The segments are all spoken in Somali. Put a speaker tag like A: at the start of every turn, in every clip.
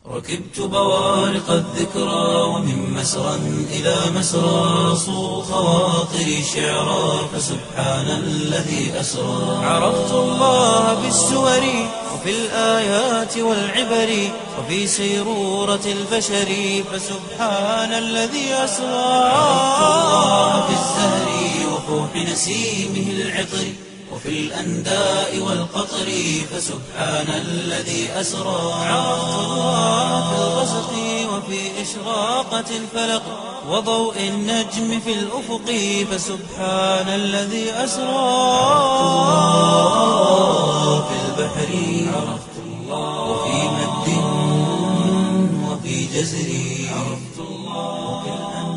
A: ركبت بوارق الذكرى ومن مسرى إلى مسرى صو خواطري شعرا فسبحان الذي أسرى عرفت الله بالسور وفي الآيات والعبر وفي سيرورة البشر فسبحان الذي أسرى عرفت الله في الزهر وفوح نسيمه العطر وفي الأنداء والقطر فسبحان الذي أسرى عرفت الله في الغسق وفي إشراقة الفلق وضوء النجم في الأفق فسبحان الذي أسرى في البحر عرفت الله وفي مد وفي جزر عرفت الله وفي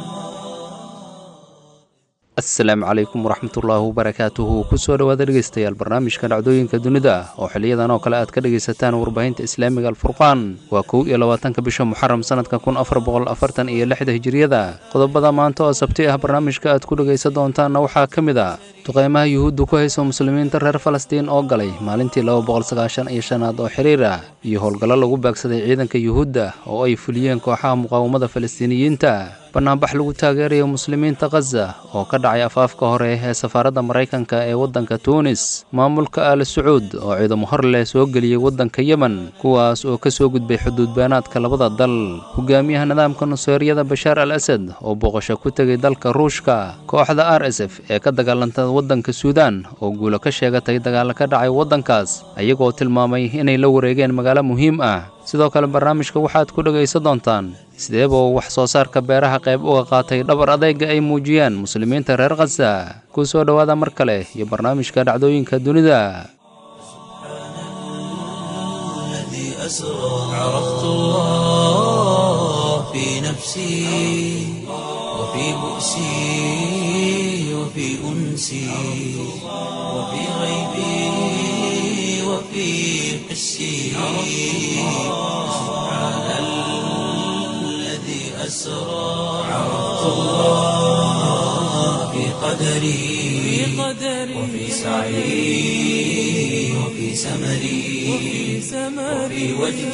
B: asalaamu calaykum waraxmatullaahi wabarakaatuhu kusoo dhowaada dhegeystayaal barnaamijka dhacdooyinka dunida oo xiliyadan oo kale aad ka dhegaysataan warbaahinta islaamiga alfurqaan waa kow iyo labaatanka bisha muxaram sanadka kun afar boqol afartan iyo lixda hijiriyada qodobada maanta oo sabti ah barnaamijka aad ku dhegaysan doontaanna waxaa ka mid a duqeymaha yuhuudda ku hayso muslimiinta reer falastiin oo galay maalintii laba boqol sagaashan iyo shanaad oo xiriir ah iyo howlgallo lagu baagsaday ciidanka yuhuudda oo ay fuliyeen kooxaha muqaawamada falastiiniyiinta banaanbax lagu taageerayo muslimiinta khaza oo ka dhacay afaafka hore ee safaaradda maraykanka ee waddanka tuunis maamulka aal sacuud oo ciidamo hor leh soo geliyey waddanka yemen kuwaas oo ka soo gudbay xuduudbaanaadka labada dal hogaamiyaha nidaamka nuseeriyada bashaar al asad oo booqasho ku tegay dalka ruushka kooxda r s f ee ka dagaalanta waddanka suudaan oo guulo ka sheegatay dagaalo ka dhacay waddankaas ayagoo tilmaamay inay la wareegeen magaalo muhiim ah sidoo kale barnaamijka waxaad ku dhegaysan doontaan sideebuu wax soo saarka beeraha qayb uga qaatay dhabar adayga ay muujiyaan muslimiinta reer khaza ku soo dhowaada mar kale iyo barnaamijka dhacdooyinka dunida
A: الذي أسرى عرفت الله في نفسي وفي بؤسي وفي أنسي وفي غيبي وفي حسي سبحان الذي أسرى عرفت الله في قدري وفي سعي وفي سمري وفي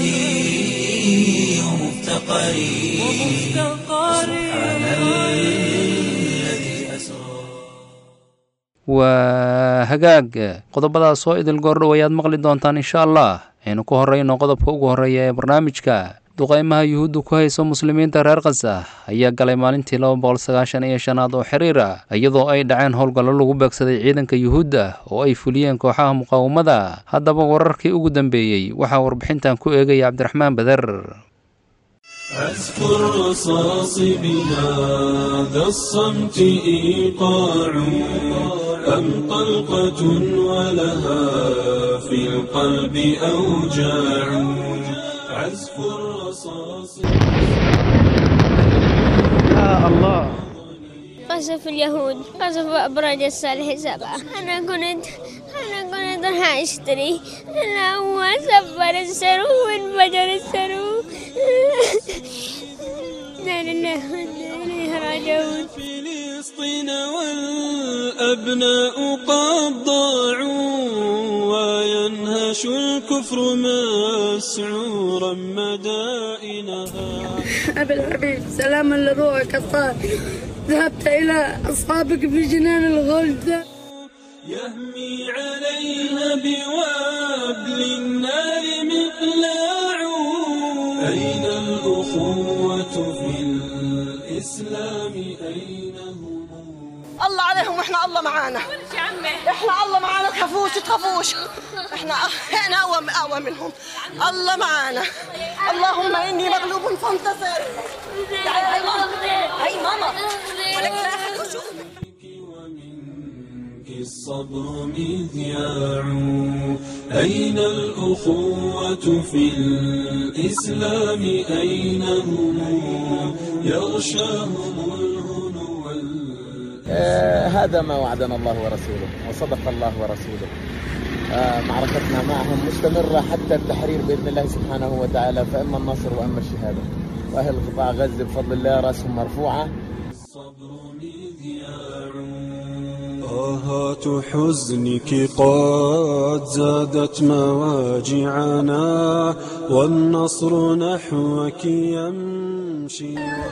A: وجدي ومفتقري سبحان الذي أسرى
B: waa hagaag qodobadaas oo idil goordhow ayaad maqli doontaan insha allah aynu ku horrayno qodobka ugu horreeya ee barnaamijka duqeymaha yuhuudda ku hayso muslimiinta reer khaza ayaa galay maalintii laba boqol sagaashan iyo shanaad oo xiriir ah iyadoo ay dhaceen howlgallo lagu beegsaday ciidanka yuhuudda oo ay fuliyeen kooxaha muqaawamada haddaba wararkii ugu dambeeyey waxaa warbixintan ku eegaya cabdiraxmaan beder
C: أذكر رصاص بهذا الصمت إيقاع أم طلقة ولها في القلب أوجاع عزف الرصاص
D: قصف اليهود قصف أبراج الصالح سبعة أنا كنت أنا كنت راح أشتري أنا هو سفر السرو وانفجر السرو لا لله وإنا إليه راجعون
C: فلسطين والأبناء قد ضاعوا وينهش الكفر مسعورا مدائنها
E: أبي الحبيب سلاما لروحك الطاهر ذهبت إلى أصحابك في جنان الغلد
C: يهمي عليها بوابل النار مقلاع أين الأخوة في الإسلام أين هم
F: الله عليهم واحنا الله معانا احنا الله معانا تخافوش تخافوش احنا احنا اقوى اقوى منهم الله معانا اللهم اني مغلوب فانتصر تعالي هاي ماما هاي ماما ولك لا أحد يشوف.
C: ومنك الصبر مذياع أين الأخوة في الإسلام أين هم يغشاهم الهنو وال-
G: آه، هذا ما وعدنا الله ورسوله وصدق الله ورسوله آه، معركتنا معهم مستمرة حتى التحرير بإذن الله سبحانه وتعالى فإما النصر وإما الشهادة وأهل قطاع غزة بفضل الله رأسهم مرفوعة
C: الصبر مذياع آهات حزنك قد زادت مواجعنا والنصر نحوك يمشي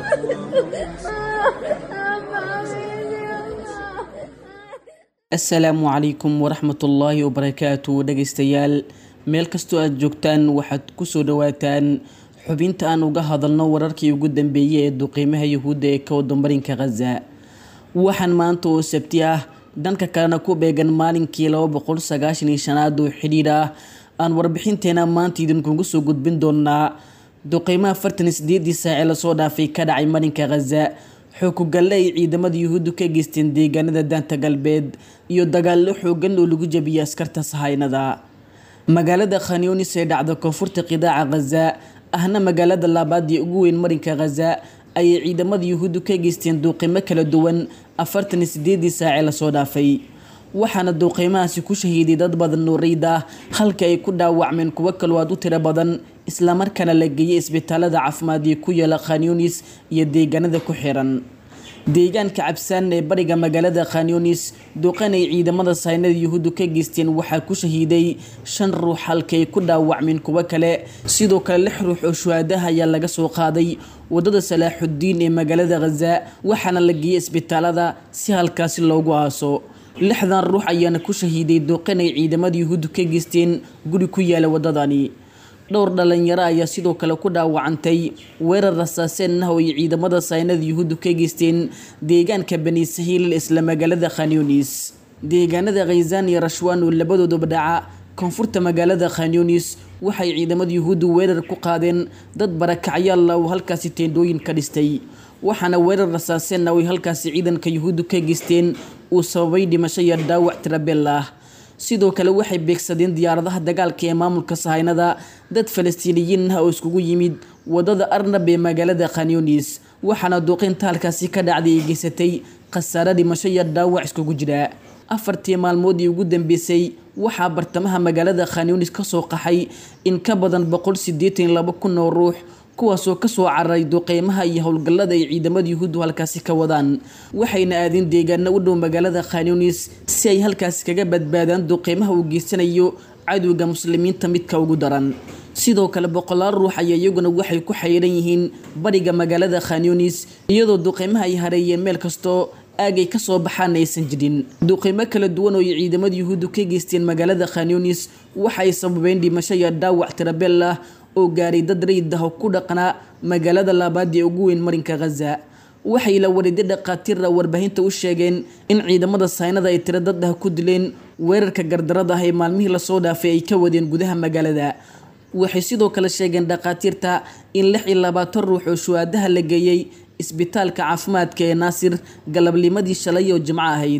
H: asalaamu calaykum waraxmatullaahi wabarakaatu dhegaystayaal meel kastoo aada joogtaan waxaad kusoo dhawaataan xubinta aan uga hadalno wararkii ugu dambeeyey ee duqiimaha yuhuudda ee ka wadamarinka khaza waxaan maanta oo sabti ah dhanka kalena ku beegan maalinkii laba boqol sagaashan iyo shanaad oo xidhiidh ah aan warbixinteena maanta idinkugu soo gudbin doonaa duqiimaha afartan iyo sideedii saace lasoo dhaafay ka dhacay marinka khaza xookugalle ay ciidamada yuhuuddu ka geysteen deegaanada daanta galbeed iyo dagaallo xoogan oo lagu jabiyay askarta sahaynada magaalada khanyunis ee dhacda koonfurta qidaaca khaza ahna magaalada labaad ee ugu weyn marinka khaza ayay ciidamada yuhuuddu ka geysteen duuqiimo kala duwan afartan iyo sideedii saace lasoo dhaafay waxaana duuqiimahaasi ku shahiiday dad badan nuuriyd ah halka ay ku dhaawacmeen kuwo kaloo aad u tiro badan islamarkaana la geeyay isbitaalada caafimaad ee ku yaala khanyunis iyo deegaanada ku xiran deegaanka cabsaan ee bariga magaalada khanyunis duqan ay ciidamada saynada yuhuuddu ka geysteen waxaa ku shahiiday shan ruux halka ay ku dhaawacmeen kuwo kale sidoo kale lix ruux oo shuhaadaha ayaa laga soo qaaday wadada salaaxudiin ee magaalada khaza waxaana la geeyay isbitaalada si halkaasi loogu aaso lixdan ruux ayaana ku shahiiday duqan ay ciidamada yuhuuddu ka geysteen guri ku yaala wadadani dhowr dhalinyaro ayaa sidoo kale ku dhaawacantay weerar rasaaseen ah oo ay ciidamada saynada yuhuuddu ka geysteen deegaanka bani sahiil isla magaalada khanyunis deegaanada khayzaan iyo rashwaan oo labadooduba dhaca koonfurta magaalada khanyunis waxay ciidamada yuhuuddu weerar ku qaadeen dad barakacyaal ah oo halkaasi teendhooyin ka dhistay waxaana weerar rasaaseen ah oo ay halkaasi ciidanka yuhuuddu ka geysteen uu sababay dhimasho iyo dhaawac tirabeel ah sidoo kale waxay beegsadeen diyaaradaha dagaalka ee maamulka sahaynada dad falastiiniyiin ah oo iskugu yimid wadada arnab ee magaalada khanyunis waxaana duuqinta halkaasi ka dhacday ay geysatay khasaare dhimasho iyo dhaawac iskugu jira afartii maalmoodii ugu dambeysay waxaa bartamaha magaalada khanyunis kasoo qaxay in ka badan boqol sideetan iyo laba kun oo ruux kuwaasoo kasoo cararay duqeymaha iyo howlgallada ay ciidamada yuhuuddu halkaasi ka wadaan waxayna aadeen deegaano u dhow magaalada khanyunis si ay halkaasi kaga badbaadaan duqeymaha uu geysanayo cadowga muslimiinta midka ugu daran sidoo kale boqolaal ruux ayaa iyaguna waxay ku xayiran yihiin bariga magaalada khanyunis iyadoo duqeymaha ay hareeyeen meel kastoo aagay kasoo baxaana aysan jirin duqeymo kala duwan oo ay ciidamada yuhuuddu ka geysteen magaalada khanyunis waxaay sababeen dhimasho iyo dhaawac tirabeel ah oo gaaray dad rayid ah oo ku dhaqnaa magaalada labaad ee ugu weyn marinka khaza waxay la wariday dhaqaatiira warbaahinta u sheegeen in ciidamada saynada ay tiro dad ah ku dileen weerarka gardarada ah ee maalmihii lasoo dhaafay ay ka wadeen gudaha magaalada waxay sidoo kale sheegeen dhaqaatiirta in lix iyo labaatan ruux oo shuhaadaha la geeyey isbitaalka caafimaadka ee naasir galabnimadii shalay oo jimco ahayd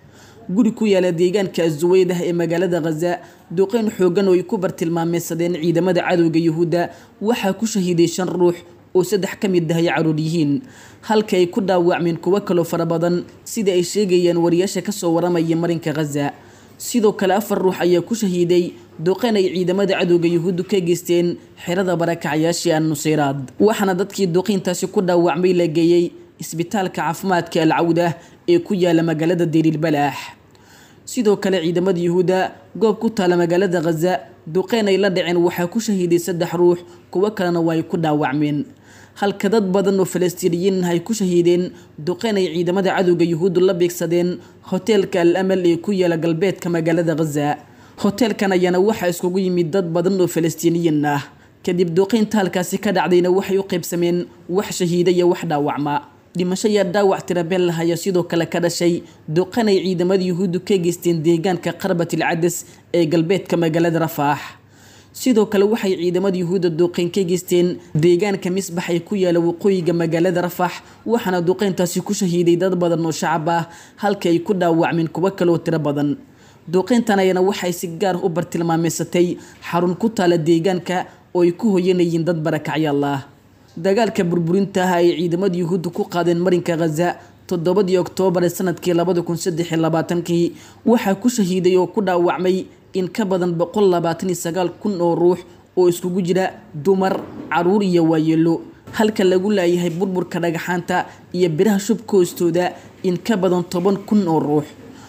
H: guri ku yaala deegaanka azuweydah ee magaalada khaza duqeyn xoogan oo ay ku bartilmaameysadeen ciidamada cadowga yuhuudda waxaa ku shahiiday shan ruux oo saddex ka mid ah ay caruur yihiin halka ay ku dhaawacmeen kuwo kaloo fara badan sida ay sheegayeen wariyaasha kasoo waramaya marinka khaza sidoo kale afar ruux ayaa ku shahiiday duqeyn ay ciidamada cadowga yuhuuddu ka geysteen xerada barakacyaashii an nuseyraad waxaana dadkii duqeyntaasi ku dhaawacmay la geeyey isbitaalka caafimaadka alcawda ee ku yaala magaalada deriilbalaax sidoo kale ciidamada yuhuudda goob ku taala magaalada khaza duqeyn ay la dhaceen waxaa ku shahiiday saddex ruux kuwo kalena waa ay ku dhaawacmeen halka dad badan oo falastiiniyiin ay ku shahiideen duqeyn ay ciidamada cadowga yuhuuddu la beegsadeen hoteelka al amal ee ku yaala galbeedka magaalada khaza hoteelkan ayaana waxaa iskugu yimid dad badan oo falastiiniyiin ah kadib duqeynta halkaasi ka dhacdayna waxay u qaybsameen wax shahiida iyo wax dhaawacma dhimasho iyo dhaawac tirabeel lah ayaa sidoo kale ka dhashay duqan ay ciidamada yuhuuddu ka geysteen deegaanka qarbatil cadas ee galbeedka magaalada rafaax sidoo kale waxay ciidamada yuhuudda duqeyn ka geysteen deegaanka misbax ee ku yaala waqooyiga magaalada rafax waxaana duqeyntaasi ku shahiiday dad badan oo shacab ah halka ay ku dhaawacmeen kuwo kaleoo tiro badan duqeyntan ayana waxay si gaar u bartilmaameysatay xarun ku taala deegaanka oo ay ku hoyanayeen dad barakacyaal ah dagaalka burburinta ah ay ciidamada yuhuudda ku qaadeen marinka khaza toddobadii oktoobar ee sanadkii labada kun saddex iyo labaatankii waxaa ku shahiiday oo ku dhaawacmay in ka badan boqol labaatan iyo sagaal kun oo ruux oo iskugu jira dumar caruur iyo waayeelo halka lagu laayahay burburka dhagaxaanta iyo biraha shubka hoostooda in ka badan toban kun oo ruux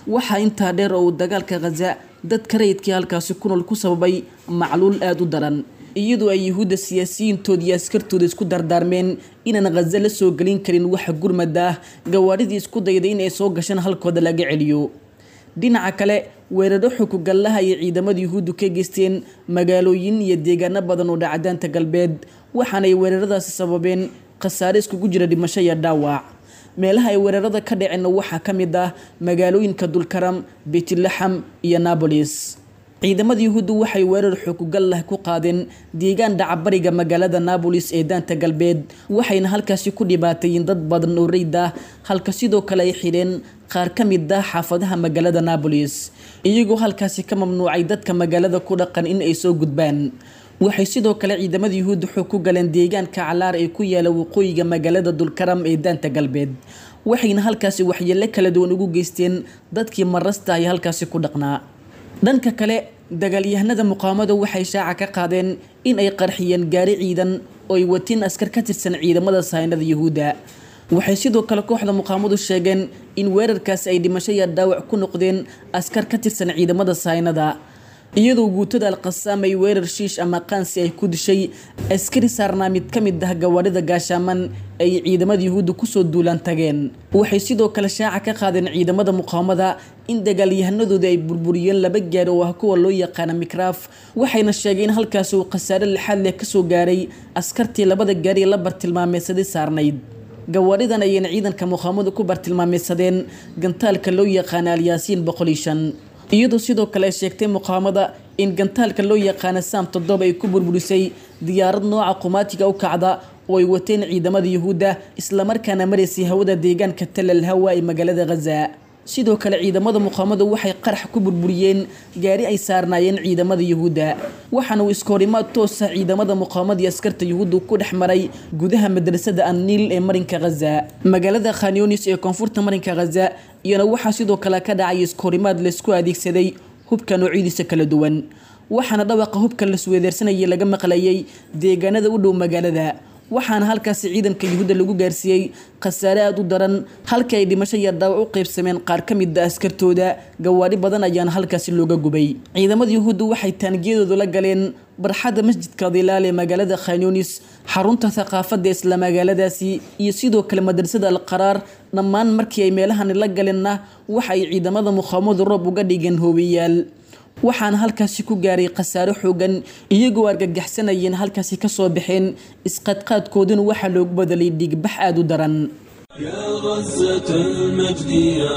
H: waxaa intaa dheer oo uu dagaalka khaza dadka rayidkii halkaasi ku nool ku sababay macluul aada u daran iyadoo ay yuhuudda siyaasiyiintooda iyo askartooda isku dardaarmeen inaan khaza la soo gelin karin waxa gurmada ah gawaaridii isku dayday in ay soo gashaan halkooda laga celiyo dhinaca kale weeraro xukugallaha ay ciidamada yuhuuddu ka geysteen magaalooyin iyo deegaano badan oo dhacdaanta galbeed waxaanay weeraradaasi sababeen khasaare iskugu jira dhimasho iyo dhaawac meelaha ay weerarada ka dhaceenna waxaa ka mid ah magaalooyinka dulkaram beytlaxam iyo nabolis ciidamada yuhuuddu waxay weerar xukugallah ku qaadeen deegaan dhacabariga magaalada nabolis ee daanta galbeed waxayna halkaasi ku dhibaateeyeen dad badan oo reyd ah halka sidoo kale ay xidheen qaar ka mid ah xaafadaha magaalada nabolis iyagoo halkaasi ka mamnuucay dadka magaalada ku dhaqan in ay soo gudbaan waxay sidoo kale ciidamada yuhuudda xog ku galeen deegaanka calaar ee ku yaala waqooyiga magaalada dulkaram ee daanta galbeed waxayna halkaasi waxyeelo kala duwan ugu geysteen dadkii marasta ay halkaasi ku dhaqnaa dhanka kale dagaalyahanada muqaamada waxay shaaca ka qaadeen in ay qarxiyeen gaari ciidan oo ay watiin askar ka tirsan ciidamada sahaynada yuhuudda waxay sidoo kale kooxda muqaamadu sheegeen in weerarkaasi ay dhimasho iyo dhaawac ku noqdeen askar ka tirsan ciidamada sahaynada iyadoo guutada alqasaam ay weerar shiish ama qaansi ay ku dishay askari saarnaa mid ka mid ah gawaadhida gaashaaman ay ciidamada yuhuudda kusoo duulaan tageen waxay sidoo kale shaaca ka qaadeen ciidamada muqaamada in dagaalyahanadooda ay burburiyeen laba gaari oo ah kuwa loo yaqaana mikraaf waxayna sheegeen in halkaasi uu khasaare lixaad leh kasoo gaaray askartii labada gaari la bartilmaameysaday saarnayd gawaadhidan ayayna ciidanka muqaamadu ku bartilmaameysadeen gantaalka loo yaqaana alyaasiin boqol iyo shan iyadoo sidoo kale ay sheegtay muqaamada in gantaalka loo yaqaana saam toddoba ay ku burburisay diyaarad nooca qumaatiga u kacda oo ay wateen ciidamada yuhuudda islamarkaana maraysay hawada deegaanka talal hawa ee magaalada khaza sidoo kale ciidamada muqaamadu waxay qarax ku burburiyeen gaari ay saarnaayeen ciidamada yuhuudda waxaana uu iskahorimaad toosa ciidamada muqaamada iyo askarta yuhuudda ku dhex maray gudaha madrasada anniil ee marinka khaza magaalada khanyonis ee koonfurta marinka khaza iyana waxaa sidoo kale ka dhacay iskahorimaad laysku adeegsaday hubka noocyadiisa kala duwan waxaana dhawaqa hubka lasweedeersanayay laga maqlayay deegaanada u dhow magaalada waxaana halkaasi ciidanka yuhuudda lagu gaarsiiyey khasaare aada u daran halka ay dhimasho iyo dhaawac u qaybsameen qaar ka mid a askartooda gawaadhi badan ayaana halkaasi looga gubay ciidamada yuhuuddu waxay taangiyadooda la galeen barxadda masjidka dilaal ee magaalada khanyunis xarunta thaqaafadda isla magaaladaasi iyo sidoo kale madrasada alqaraar dhammaan markii ay meelahani la galeenna waxa ay ciidamada muqaamadu roob uga dhigeen hoobiyaal waxaana halkaasi ku gaaray khasaare xoogan iyagoo argagaxsanayeen halkaasi kasoo baxeen isqadqaadkooduna waxaa loogu badalay dhiigbax aada u daran
C: يا غزة المجد يا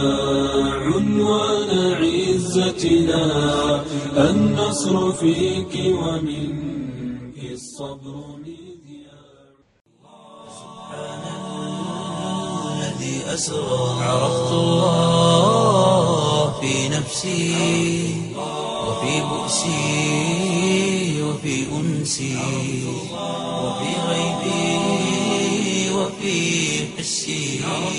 C: عنوان عزتنا النصر فيك ومنك الصبر مذياع
A: الذي أسرى عرفت الله في نفسي وفي بؤسي وفي أنسي وفي غيبي وفي حسي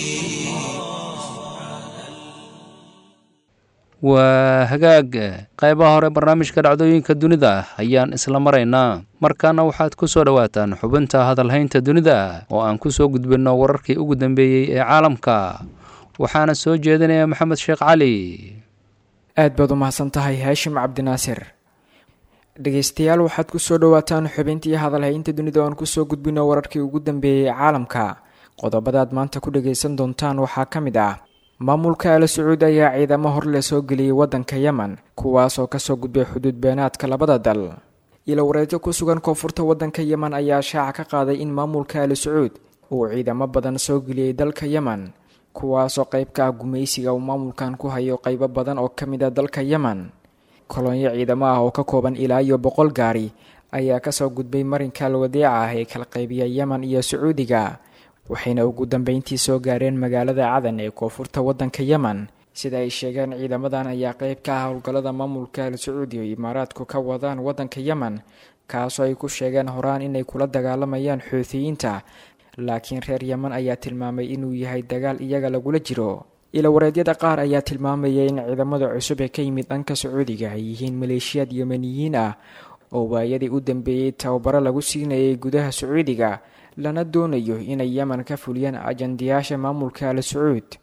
B: waa hagaag qaybaha hore barnaamijka dhacdooyinka dunida ayaan isla maraynaa markaana waxaad ku soo dhowaataan xubinta hadalhaynta dunida oo aan ku soo gudbinno wararkii ugu dambeeyey ee caalamka waxaana soo jeedinaya maxamed sheekh cali
I: aad baad u mahadsan tahay haashim cabdinaasir dhegeystayaal waxaad ku soo dhowaataan xubintii hadalhaynta dunida oo aan kusoo gudbino wararkii ugu dambeeyey caalamka qodobadaad maanta ku dhageysan doontaan waxaa ka mid ah maamulka al sacuud ayaa ciidamo hor le soo geliyey waddanka yemen kuwaas oo kasoo gudbay xuduud beenaadka labada dal ilo wareejo ku sugan koonfurta waddanka yemen ayaa shaaca ka qaaday in maamulka al sacuud uu ciidamo badan soo geliyey dalka yemen kuwaasoo qayb ka ah gumaysiga uu maamulkan ku hayo qaybo badan oo ka mid ah dalka yemen kolonyo ciidamo ah oo ka kooban ilaa iyo boqol gaari ayaa kasoo gudbay marinka alwadeeca ah ee kala qaybiya yemen iyo sacuudiga waxayna ugu dambeyntii soo gaareen magaalada cadan ee koonfurta waddanka yemen sida ay sheegeen ciidamadan ayaa qayb ka ah howlgallada maamulka al sacuudi oo imaaraadku ka wadaan waddanka yemen kaasoo ay ku sheegeen horaan inay kula dagaalamayaan xuutiyiinta laakiin reer yemen ayaa tilmaamay inuu yahay dagaal iyaga lagula jiro ilawareedyada qaar ayaa tilmaamaya in ciidamada cusub ee ka yimid dhanka sacuudiga ay yihiin maleeshiyaad yemeniyiin ah oo waayadii u dambeeyey tababaro lagu siinayay gudaha sacuudiga lana doonayo inay yemen ka fuliyaan ajandayaasha maamulka al sacuud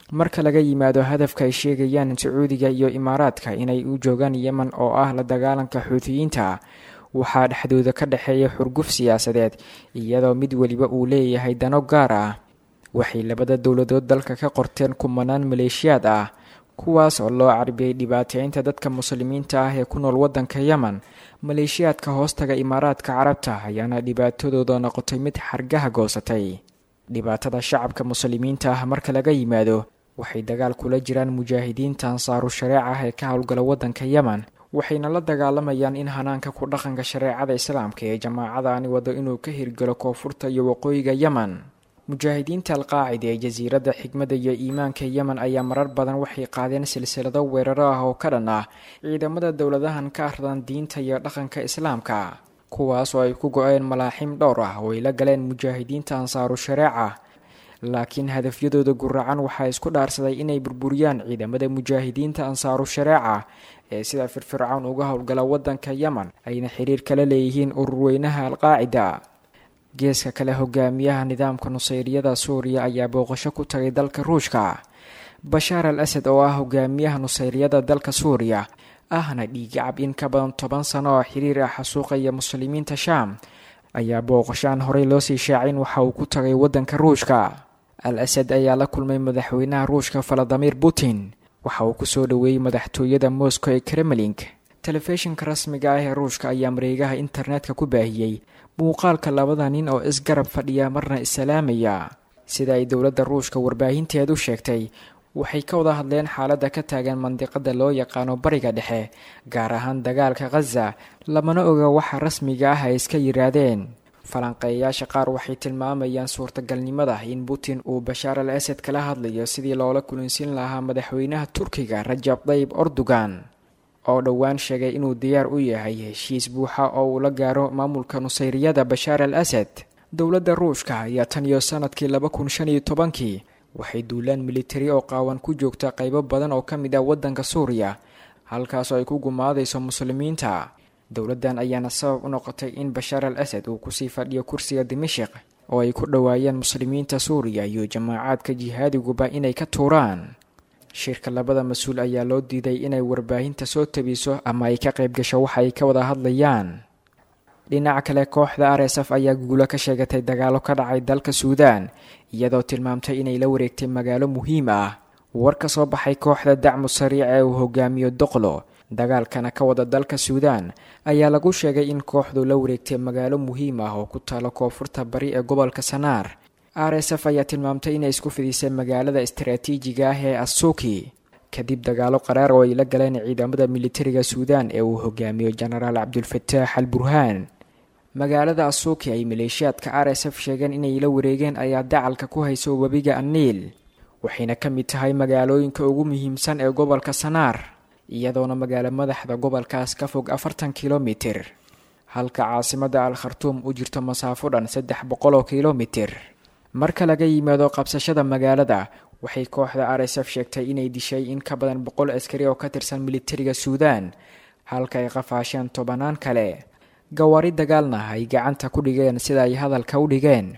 I: marka laga yimaado hadafka ay sheegayaan sacuudiga iyo imaaraadka inay u joogaan yemen oo ah la dagaalanka xuutiyiinta waxaa dhexdooda ka dhexeeya xurguf siyaasadeed iyadoo mid weliba uu leeyahay dano gaar ah waxay labada dowladood dalka ka qorteen kumanaan maleeshiyaad ah kuwaas oo loo carbiyey dhibaateynta dadka muslimiinta ah ee ku nool waddanka yemen maleeshiyaadka hoostaga imaaraadka carabta ayaana dhibaatadooda noqotay mid xargaha goosatay dhibaatada shacabka muslimiinta ah marka laga yimaado waxay dagaal kula jiraan mujaahidiinta ansaaru shareeca ah ee ka howlgala waddanka yemen waxayna la dagaalamayaan in hanaanka ku dhaqanka shareecada islaamka ee jamaacadaani wado inuu ka hirgalo koonfurta iyo waqooyiga yemen mujaahidiinta alqaacida ee jasiiradda xigmadda iyo iimaanka yemen ayaa marar badan waxay qaadeen silsilado weeraro ah oo ka dhan ah ciidamada dowladahan ka ardan diinta iyo dhaqanka islaamka kuwaas oo ay ku go-een malaaxiim dhowr ah oo ay la galeen mujaahidiinta ansaaru shareeca laakiin hadafyadooda guracan waxaa isku dhaarsaday inay burburiyaan ciidamada mujaahidiinta ansaaru shareeca ee sida firfircown uga howlgala waddanka yemen ayna xiriir kala leeyihiin ururweynaha alqaacida geeska kale hogaamiyaha nidaamka nusayriyada suuriya ayaa booqasho ku tagay dalka ruushka bashaar al asad oo ah hogaamiyaha nusayriyada dalka suuriya ahna dhiigacab in ka badan toban sano oo xiriir ah xasuuqaya muslimiinta shaam ayaa booqasho aan horey loosii shaacin waxa uu ku tagay waddanka ruushka al asad ayaa la kulmay madaxweynaha ruushka valadimir putin waxa uu kusoo dhoweeyey madaxtooyada moscow ee kremlink telefishinka rasmiga ah ee ruushka ayaa mareegaha internetka ku baahiyey muuqaalka labada nin oo isgarab fadhiya marna isalaamaya sida ay dowladda ruushka warbaahinteedu sheegtay waxay ka wada hadleen xaaladda ka taagan mandiqada loo yaqaano bariga dhexe gaar ahaan dagaalka khaza lamana oga waxa rasmiga ah ay iska yiraahdeen falanqeeyayaasha qaar waxay tilmaamayaan suurtagalnimada in putin uu bashaar al asad kala hadlayo sidii loola kulinsin lahaa madaxweynaha turkiga rajab dayib erdogan oo dhowaan sheegay inuu diyaar u yahay heshiis buuxa oo uu la gaaro maamulka nusayriyada bashaar al asad dowladda ruushka ayaa tan iyo sanadkii laba kun shan iyo tobankii waxay duulaan militari oo qaawan ku joogta qaybo badan oo ka mid ah waddanka suuriya halkaasoo ay ku gumaadayso muslimiinta dowladdan ayaana sabab u noqotay in bashaar al asad uu kusii fadhiyo kursiga dimashik oo ay ku dhowaayeen muslimiinta suuriya iyo jamaacaadka jihaadiguba inay ka tuuraan shirka labada mas-uul ayaa loo diiday inay warbaahinta soo tabiso ama ay ka qayb gasho waxa ay ka wada hadlayaan dhinaca kale kooxda r s f ayaa guulo ka sheegatay dagaalo ka dhacay dalka suudaan iyadoo tilmaamtay inay la wareegtay magaalo muhiim ah war ka soo baxay kooxda dacmu sariic ee uu hogaamiyo doqlo dagaalkana ka wada dalka suudaan ayaa lagu sheegay in kooxdu la wareegtay magaalo muhiim ah oo ku taalo koonfurta bari ee gobolka sanaar r s f ayaa tilmaamtay inay isku fidisay magaalada istaraatiijiga ah ee asuuki kadib dagaalo qaraar oo ay la galeen ciidamada militariga suudaan ee uu hogaamiyo jenaraal cabdulfataax al burhaan magaalada asuuki ay maleeshiyaadka r s f sheegeen inay la wareegeen ayaa dacalka ku hayso webiga aniil waxayna ka mid tahay magaalooyinka ugu muhiimsan ee gobolka sanaar iyadoona magaalo madaxda gobolkaas ka fog afartan kilomitir halka caasimada al khartuum u jirto masaafo dhan saddex boqol oo kilomitir marka laga yimaado qabsashada magaalada waxay kooxda r s f sheegtay inay dishay in ka badan boqol askari oo ka tirsan militariga suudaan halka ay qafaasheen tobanaan kale gawaari dagaalna ay gacanta ku dhigeen sida ay hadalka u dhigeen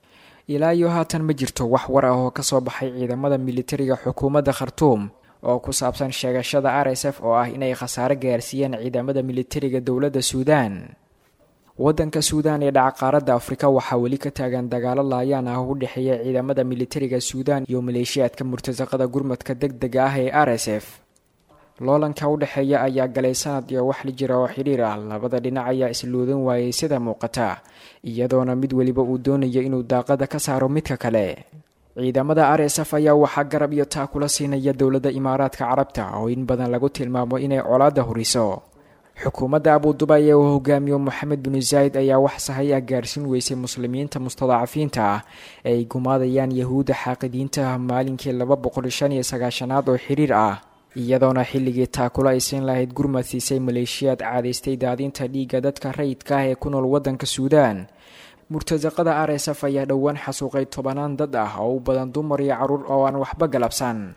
I: ilaa iyo haatan ma jirto wax war ah oo kasoo baxay ciidamada militariga xukuumadda khartuum oo ku saabsan sheegashada r s f oo ah inay khasaare gaarsiiyeen ciidamada militariga dowladda suudaan waddanka suudaan ee dhaca qaaradda afrika waxaa weli ka taagan dagaalo laayaan ah u dhexeeya ciidamada militariga suudaan iyo maleeshiyaadka murtasaqada gurmadka deg dega ah ee r s f loolanka u dhexeeya ayaa galay sanad iyo wax la jira oo xidhiir ah labada dhinac ayaa isluudan waayay sida muuqata iyadoona mid weliba uu doonayo inuu daaqada ka saaro midka kale ciidamada r s f ayaa waxaa garab iyo taa kula siinaya dowladda imaaraadka carabta oo in badan lagu tilmaamo inay colaadda huriso xukuumadda abuudubay ee uu hogaamiyo moxamed binu zaayid ayaa wax sahay ah gaarsiin weysay muslimiinta mustadacafiinta ah ee ay gumaadayaan yahuudda xaaqidiinta maalinkii laba boqol shan iyo sagaashanaad oo xiriir ah iyadoona xilligii taakula ay siin lahayd gurmad siisay maleeshiyaad caadaystay daadinta dhiigga dadka rayidka ah ee ku nool waddanka suudaan murtasaqada r s f ayaa dhowaan xasuuqay tobanaan dad ah oo u badan dumar iyo caruur oo aan waxba galabsan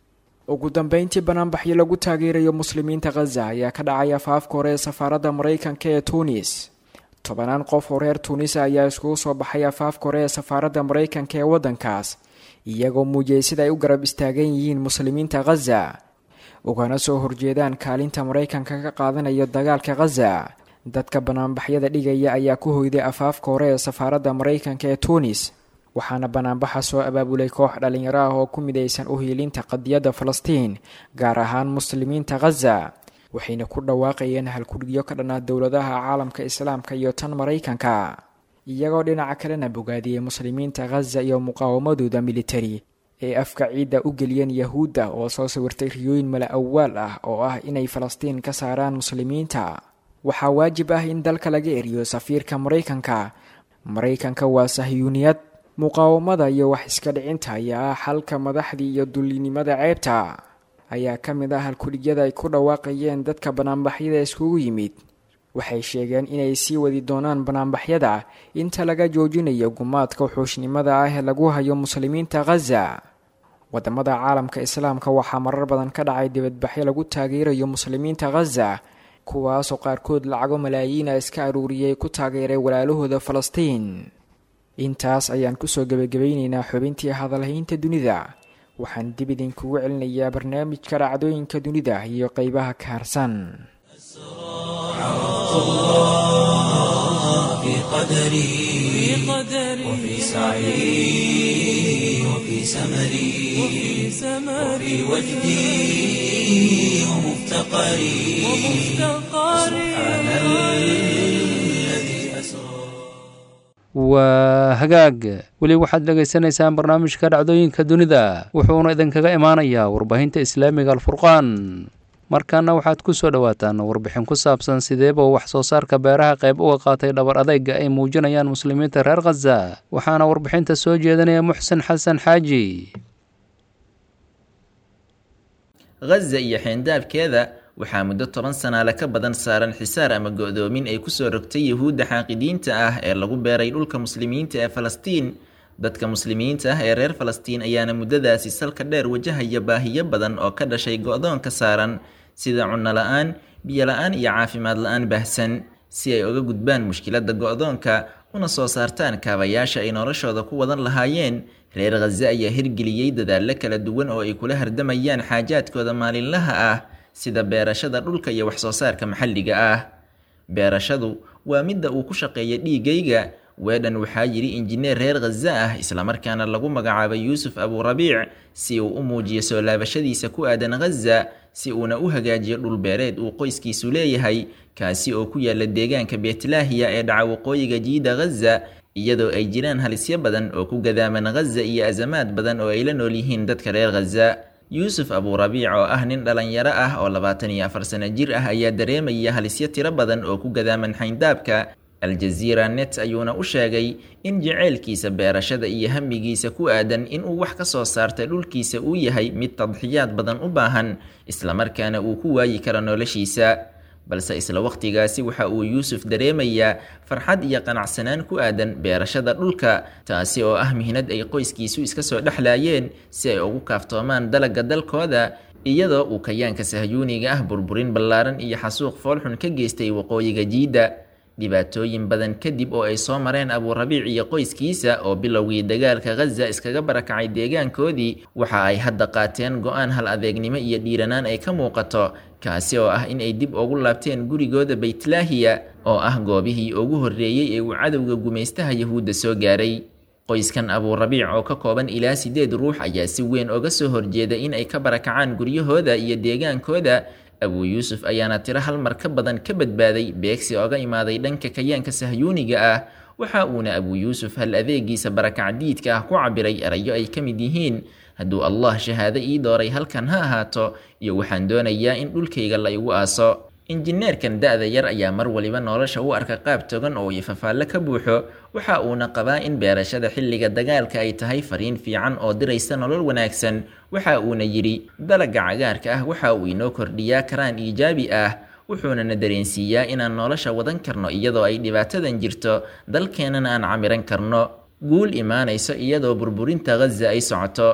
I: ugu dambeyntii banaanbaxyo lagu taageerayo muslimiinta khaza ayaa ka dhacay afaafka hore ee safaaradda maraykanka ee tuunis tobanaan qof oo reer tuunis ayaa iskugu soo baxay afaafka hore ee safaaradda maraykanka ee waddankaas iyagoo muujiyey sida ay u garab istaagan yihiin muslimiinta khaza ugana soo horjeedaan kaalinta maraykanka ka qaadanayo dagaalka khaza dadka banaanbaxyada dhigaya ayaa ku hoyday afaafka hore ee safaaradda maraykanka ee tunis waxaana banaanbaxa soo abaabulay koox dhallinyaro ah oo ku midaysan u hiilinta qadiyadda falastiin gaar ahaan muslimiinta khaza waxayna ku dhawaaqayeen halkurgiyo ka dhan ah dowladaha caalamka islaamka iyo tan maraykanka iyagoo dhinaca kalena bogaadiyey muslimiinta khaza iyo muqaawamadooda militari ee afka ciidda u geliyeen yahuudda oo soo sawirtay riyooyin mala awaal ah oo ah inay falastiin ka saaraan muslimiinta waxaa waajib ah in dalka laga eriyo safiirka maraykanka maraykanka waa sahyuuniyad muqaawamada iyo wax iska dhicinta ayaa ah xalka madaxdii iyo dullinimada ceebta ayaa ka mid ah halkudhigyada ay ku dhawaaqayeen dadka banaanbaxyada iskugu yimid waxay sheegeen inay sii wadi doonaan banaanbaxyada inta laga joojinayo gumaadka wuxuushnimada ah ee lagu hayo muslimiinta khaza wadamada caalamka islaamka waxaa marar badan ka dhacay dibadbaxyo lagu taageerayo muslimiinta khaza kuwaasoo qaarkood lacago malaayiina iska aruuriyay ku taageeray walaalahooda falastiin intaas ayaan kusoo gebagabayneynaa xubintii hadalhaynta dunida waxaan dib idinkugu celinayaa barnaamijka dhacdooyinka dunida iyo qeybaha ka harsan
A: في قدري وفي سعي وفي سمري وفي وجدي ومفتقري سبحان الذي أسرى
B: waa hagaag weli waxaad dhegaysanaysaan barnaamijka dhacdooyinka dunida wuxuuna idinkaga imaanayaa warbaahinta islaamiga alfurqaan markaana waxaad ku soo dhowaataan warbixin ku saabsan sideeba wax soo saarka beeraha qayb uga qaatay dhabar adayga ay muujinayaan muslimiinta reer khaza waxaana warbixinta soo jeedinaya muxsen xasan xaaji
J: khaza iyo xeendaabkeeda waxaa muddo toban sanaale ka badan saaran xisaar ama go-doomin ay kusoo rogtay yahuudda xaaqidiinta ah ee lagu beeray dhulka muslimiinta ee falastiin dadka muslimiinta ah ee reer falastiin ayaana muddadaasi salka dheer wajahaya baahiyo badan oo ka dhashay go-doonka saaran sida cunno la-aan biyo la-aan iyo caafimaad la-aan baahsan si ay uga gudbaan mushkiladda go-doonka una soo saartaan kaabayaasha ay noloshooda ku wadan lahaayeen reer khaza ayaa hirgeliyey dadaallo kala duwan oo ay kula hardamayaan xaajaadkooda maalinlaha ah sida beerashada dhulka iyo wax soo saarka maxalliga ah beerashadu waa midda uu ku shaqeeya dhiigayga weedhan waxaa yidhi injineer reer khaza ah islamarkaana lagu magacaabay yuusuf aburabiic si uu u muujiyo soo laabashadiisa ku aadan khaza si uuna u hagaajiyo dhulbeereed uu qoyskiisu leeyahay kaasi oo ku yaala deegaanka beetlaahiya ee dhaca waqooyiga jiida khaza iyadoo ay jiraan halisyo badan oo ku gadaaman khaza iyo azamaad badan oo ay la nool yihiin dadka reer khaza yuusuf aburabiic oo ah nin dhalinyaro ah oo labaatan iyo afar sano jir ah ayaa dareemaya halisyo tiro badan oo ku gadaaman xayndaabka aljaziira net ayuuna u sheegay in jaceylkiisa beerashada iyo hamigiisa ku aadan inuu wax ka soo saarta dhulkiisa uu yahay mid tadxiyaad badan u baahan islamarkaana uu ku waayi karo noloshiisa balse isla waqtigaasi waxa uu yuusuf dareemayaa farxad iyo qanacsanaan ku aadan beerashada dhulka taasi oo ah mihnad ay qoyskiisu iska soo dhexlaayeen si ay ugu kaaftoomaan dalagga dalkooda iyadoo uu kayaanka sahyuuniga ah burburin ballaaran iyo xasuuq foolxun ka geystay waqooyiga jiidda dhibaatooyin badan kadib oo ay soo mareen aburabiic iyo qoyskiisa oo bilowgii dagaalka khaza iskaga barakacay deegaankoodii waxa ay hadda qaateen go-aan hal adeegnimo iyo dhiiranaan ay ka muuqato kaasi oo ah in ay dib ugu laabteen gurigooda baytlaahiya oo ah goobihii ugu horreeyey ee uu cadowga gumaystaha yahuudda soo gaaray qoyskan aburabiic oo ka kooban ilaa sideed ruux ayaa si weyn oga soo horjeeda in ay ka barakacaan guryahooda iyo deegaankooda abuu yuusuf ayaana tiro hal mar ka badan ka badbaaday beegsi oga imaaday dhanka kayaanka sahyuuniga ah waxa uuna abuu yuusuf hal adeegiisa barakacdiidka ah ku cabiray erayo ay ka mid yihiin hadduu allah shahaado ii dooray halkan ha ahaato iyo waxaan doonayaa in dhulkayga la igu aaso injineerkan da-da yar ayaa mar waliba nolosha u arka qaab togan oo ifafaallo ka buuxo waxa uuna qabaa in beerashada xilliga dagaalka ay tahay fariin fiican oo diraysa nolol wanaagsan waxa uuna yidhi dalagga cagaarka ah waxa uu inoo kordhiyaa karaan iijaabi ah wuxuunana dareensiiyaa inaan nolosha wadan karno iyadoo ay dhibaatadan jirto dalkeennana aan camiran karno guul imaanayso iyadoo burburinta khaza ay socoto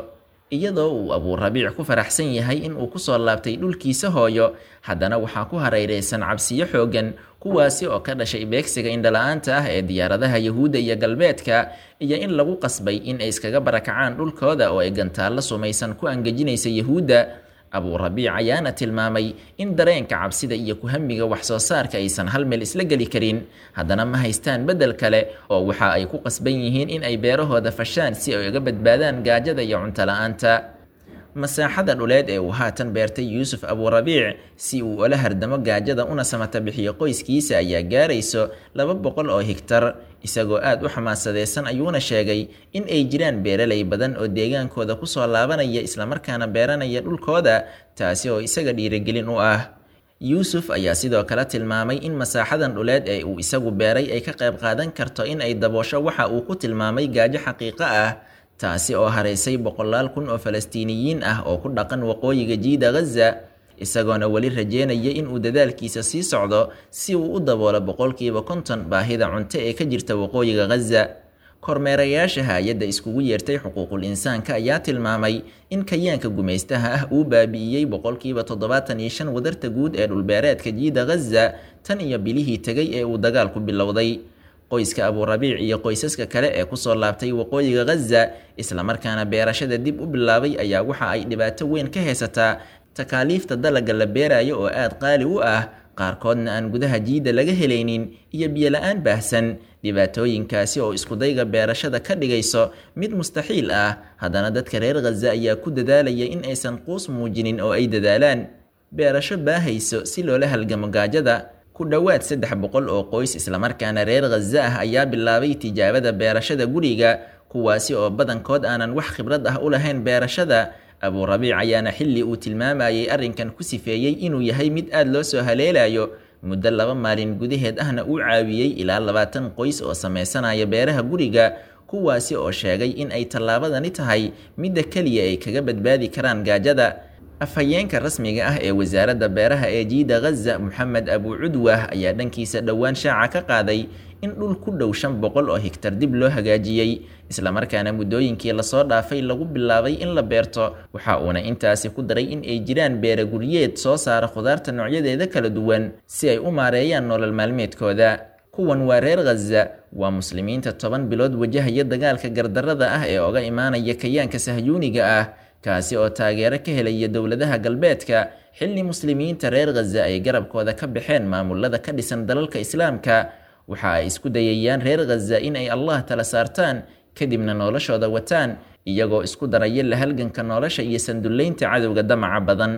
J: iyadoo uu abuurabiic ku faraxsan yahay in uu kusoo laabtay dhulkiisa hooyo haddana waxaa ku hareereysan cabsiyo xooggan kuwaasi oo ka dhashay beegsiga indhala-aanta ah ee diyaaradaha yahuudda iyo galbeedka iyo in lagu qasbay in ay iskaga barakacaan dhulkooda oo ay gantaallo sumaysan ku angejinaysa yahuudda abuurabiic ayaana tilmaamay in dareenka cabsida iyo kuhamiga wax soo saarka aysan hal meel isla geli karin haddana ma haystaan beddel kale oo waxa ay ku qasban yihiin in ay beerahooda fashaan si ay uga badbaadaan gaajada iyo cunto la-aanta masaaxada dhuleed ee uu haatan beertay yuusuf abuurabiic si uu ula hardamo gaajada una samata bixiyo qoyskiisa ayaa gaarayso laba boqol oo higtar isagoo aad u xamaasadeysan ayuuna sheegay in ay jiraan beeralay badan oo deegaankooda kusoo laabanaya islamarkaana beeranaya dhulkooda taasi oo isaga dhiirigelin u ah yuusuf ayaa sidoo kale tilmaamay in masaaxadan dhuleed ee uu isagu beeray ay ka qayb qaadan karto in ay daboosho waxa uu ku tilmaamay gaajo xaqiiqo ah taasi oo haraysay boqolaal kun oo falastiiniyiin ah oo ku dhaqan waqooyiga jiida ghaza isagoona weli rajeynaya inuu dadaalkiisa sii socdo si uu u daboolo boqolkiiba konton baahida cunto ee ka jirta waqooyiga ghaza kormeerayaasha hay-adda iskugu yeertay xuquuqul insaanka ayaa tilmaamay in kayaanka gumaystaha ah uu baabi'iyey boqolkiiba toddobaatan iyo shan wadarta guud ee dhulbeereedka jiida ghaza tan iyo bilihii tegay ee uu dagaalku bilowday qoyska abuurabiic iyo qoysaska kale ee kusoo laabtay waqooyiga ghaza islamarkaana beerashada dib u bilaabay ayaa waxa ay dhibaato weyn ka haysataa takaaliifta dalagga la beerayo oo aad qaali u ah qaarkoodna aan gudaha jiidda laga helaynin iyo biyola-aan baahsan dhibaatooyinkaasi oo iskudayga beerashada ka dhigayso mid mustaxiil ah haddana dadka reer ghaza ayaa ku dadaalaya in aysan quus muujinin oo ay dadaalaan beerasho baahayso si loola halgamo gaajada ku dhowaad saddex boqol oo qoys islamarkaana reer ghaza ah ayaa bilaabay tijaabada beerashada guriga kuwaasi oo badankood aanan wax khibrad ah u lahayn beerashada abuurabiic ayaana xilli uu tilmaamayay arrinkan ku sifeeyey inuu yahay mid aad loo soo haleelayo muddo laba maalin gudaheed ahna uu caawiyey ilaa labaatan qoys oo sameysanaya beeraha guriga kuwaasi oo sheegay in ay tallaabadani tahay midda keliya ay kaga badbaadi karaan gaajada afhayeenka rasmiga ah ee wasaaradda beeraha ee jiida ghaza moxamed abu cudwah ayaa dhankiisa dhowaan shaaca ka qaaday in dhul ku dhow shan boqol oo higtar dib loo hagaajiyey islamarkaana muddooyinkii lasoo dhaafay lagu bilaabay in la beerto waxa uuna intaasi ku daray in ay jiraan beera guryeed soo saara khudaarta noocyadeeda kala duwan si ay u maareeyaan nolol maalmeedkooda kuwan waa reer ghaza waa muslimiinta toban bilood wajahaya dagaalka gardarrada ah ee oga imaanaya kayaanka sahyuuniga ah kaasi oo taageero ka helaya dowladaha galbeedka xilli muslimiinta reer ghaza ay garabkooda ka baxeen maamulada ka dhisan dalalka islaamka waxa ay isku dayayaan reer ghaza in ay allah tala saartaan kadibna noloshooda wataan iyagoo isku daraya la halganka nolosha iyo sandullaynta cadowga damaca badan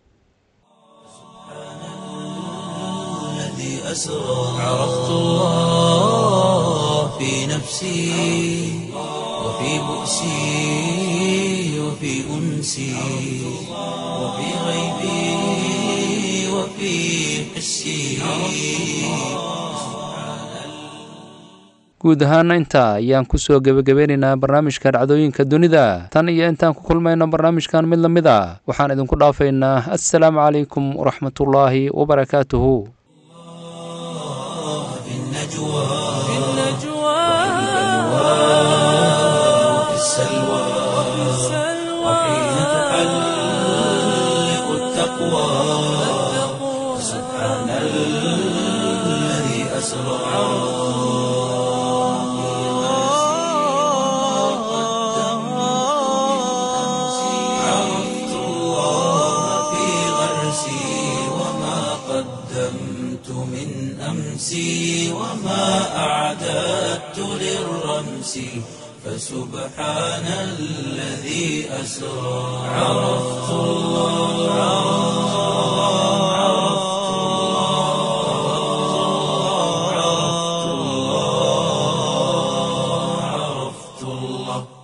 A: عرفت الله في نفسي وفي بؤسي وفي أنسي وفي غيبي وفي حسي
B: guud ahaana intaa ayaan kusoo gebagabeynaynaa barnaamijka dhacdooyinka dunida tan iyo intaan ku kulmayno barnaamijkan mid la mid a waxaan idinku dhaafaynaa assalaamu calaykum waraxmatullaahi wabarakaatuhu
A: وفي السلوى وحين تحلق التقوى سبحان الذي أسرى عرفت الله في غرسي وما قدمت من أمسي وما أعددت للرمس فسبحان الذي أسرى عرفت الله عرفت الله عرفت الله